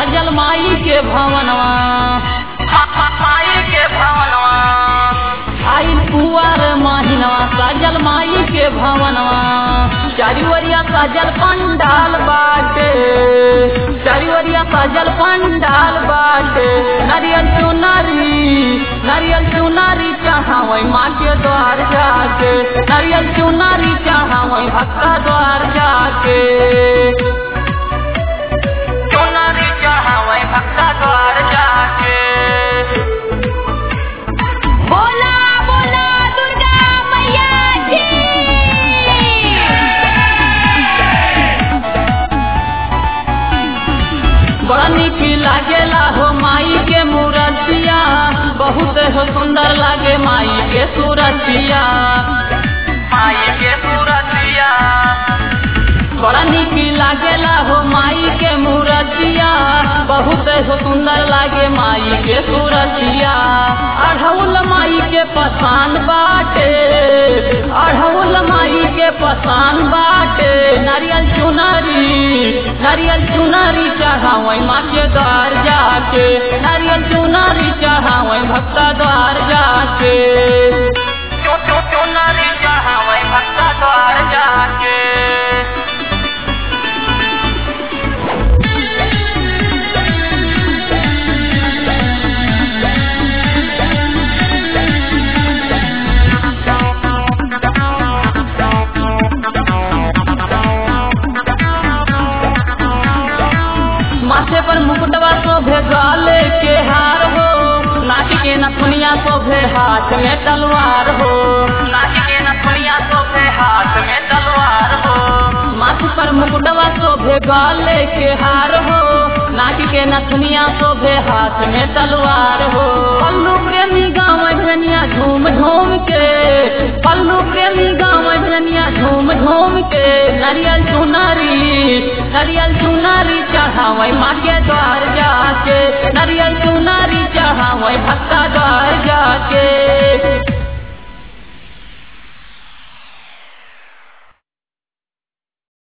साजल माई के भवनवा माई के भवनवा आइल कुआर महिनवा साजल माई के भवनवा चारिवरिया साजल पंडाल बाटे चारिवरिया साजल पंडाल बाटे नारियल चुनारी नारियल चुनारी चाहवई माँ के द्वार जाके नारियल चुनारी चाहवई भक्ता द्वार जाके चुनरी चढ़ावे भक्ता द्वार जाके बोला बोला दुर्गा मैया की बड़ा नीक लागेला हो माई के मूर्तिया बहुत हो सुंदर लागे माई के सूरतिया माई के सूरतिया बड़ा नीक लागेला हो माई के मूर्तिया बहुत हो सुंदर लागे माई के सूरतिया अढ़ौल माई के पसंद बाटे अढ़ौल माई के पसंद बाटे नारियल चुनरी नारियल चुनरी चढ़ावे माँ के द्वार जाके नारियल चुनरी चढ़ावे भक्ता द्वार जाके चु चु चुनरी चढ़ावे भक्ता द्वार जाके माथे पर मुकुटवा शोभे गाले के हार हो नाक के नथुनिया शोभे हाथ में तलवार हो नाची के नथुनिया शोभे हाथ में तलवार हो माथे पर मुकुटवा शोभे गाले के हार हो नाक के नथुनिया शोभे हाथ में तलवार हो पल्लू प्रेमी गाँव धनिया झूम झूम के पल्लू प्रेमी गाँव धनिया झूम झूम के नारियल चुनारी नारियल चुनारी चढ़ावे माँ के द्वार जाके नारियल चुनारी चढ़ावे भक्ता द्वार जाके